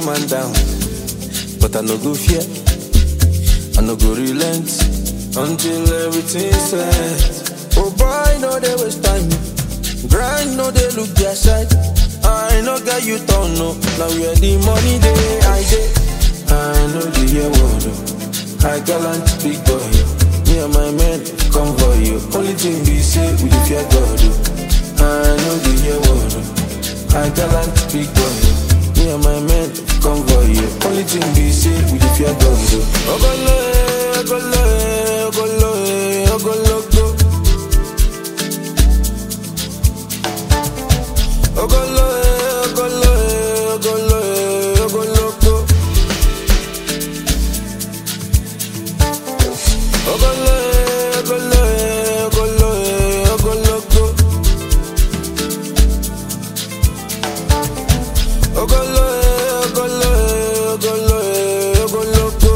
man down, but I no go fear. I no go relent until everything set. Oh boy, no they waste time. Grind, no they look their side. I no get you turn no. Now where the money they I dey. I know the year word. oh. I gallant big boy. Me and my men come for you. Only thing we say we dey fear God. oh. I know the year word. oh. I gallant big boy. Me and my men come for you. Only thing we say we dey fear God. oh. Ogolo, eh, ogolo, eh, ogolo, eh, ogologo. Ogolo, eh, ogolo, eh, ogolo, eh, ogologo. Ogolo, eh, ogolo, eh, ogolo, eh, ogologo. Ogolo, eh, ogolo, eh, ogolo, eh, ogologo.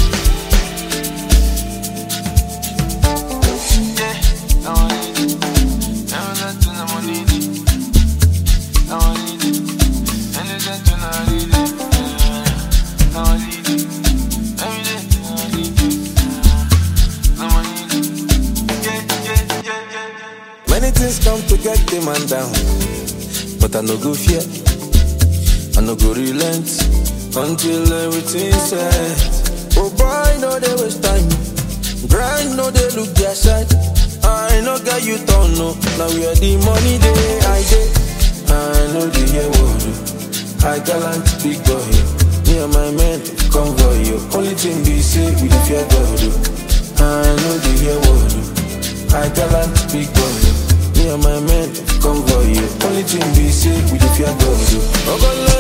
Yeah, now I need it. Never let to no one need it. Now I need it. And it's that to not need it. Yeah, now I need it. Every day, now I need it. Now I need it. Yeah, yeah, yeah, yeah, yeah. Many things come to get the man down, but I no go fear. I no go relent until everything set. Oh boy, no they waste time. Grind, no they look their side. I no get you turn no. Now where the money they I dey. I know the year word. oh. I gallant big boy. Me and my men come for you. Only thing we say we dey fear God. oh. I know the year word. oh. I gallant big boy. Me and my men come for you. Only thing we say we dey fear God. oh. Ogolo,